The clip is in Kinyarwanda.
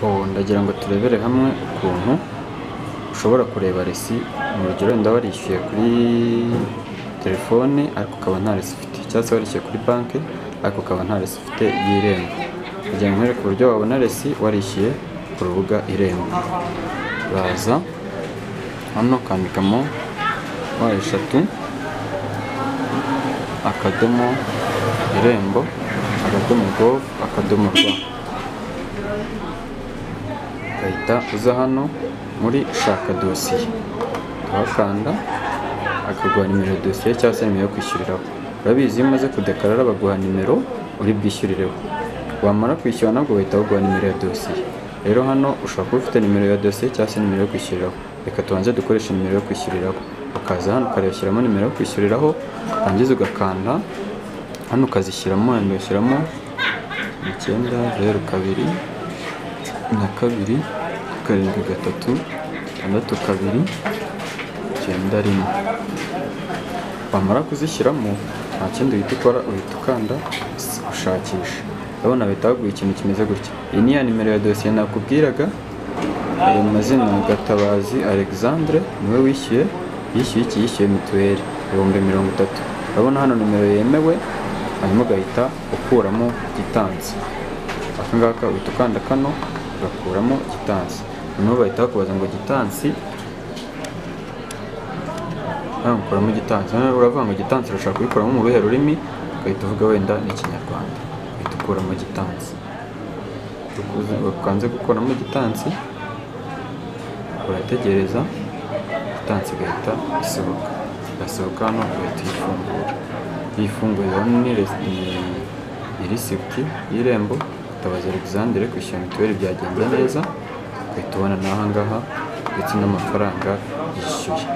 Oh ndagira ngo turebere hamwe ukuntu ushobora kureba resi mu rugero wenda warishyuye kuri telefone ariko ukaba nta resi ufite cyangwa se warishyuye kuri banki ariko ukaba nta resi ufite y'irembo kugira ngo nkwereke uburyo wabona resi warishyuye ku rubuga irembo uraza hano ukandikamo wa eshatu akadomo irembo akadomo govu akadomo rwa ugahita uza hano muri shaka dosiye ukahakanda akaguha nimero ya dosiye cyangwa se nimero yo kwishyuriraho urabizi iyo umaze kudekarara baguha nimero uri bwishyurireho wamara kwishyura nabwo bahita baguha nimero ya dosiye rero hano ushobora kuba ufite nimero ya dosiye cyangwa se nimero yo kwishyuriraho reka tubanze dukoreshe nimero yo kwishyuriraho ukaza hano ukarebashyiramo nimero yo kwishyuriraho warangiza ugakanda hano ukazishyiramo wenda ugashyiramo icyenda zeru kabiri na kabiri karindwi gatatu tandatu kabiri icyenda rimwe wamara kuzishyiramo nta kindi uhita ukora uhita ukanda ushakisha urabona bahita baguha ikintu kimeze gutya iyi ni ya nimero ya dosiye nakubwiraga ayo mazina gatabazi alexandre niwe wishyuye yishyuye iki yishyuye mituweli ibihumbi mirongo itatu urabona hano nimero yemewe hanyuma ugahita ukuramo gitansi aka ngaka uhita ukanda kano ugakuramo gitansi noneho bahita bakubaza ngo gitansi hano ukuramo gitansi hano uravuga ngo gitansi urashaka kubikuramo mu ruhe rurimi ugahita uvuga wenda ni ikinyarwanda uhita ukuramo gitansi ukanze gukuramo gitansi urategereza gitansi igahita isohoka igasohoka hano ugahita uyifungura yifunguye urabona ni resi- ni- ni risipiti y'irembo gatabazi alexandre kwishyura mituweli byagenze neza ugahita ubona n'ahangaha ndetse n'amafaranga yishyuye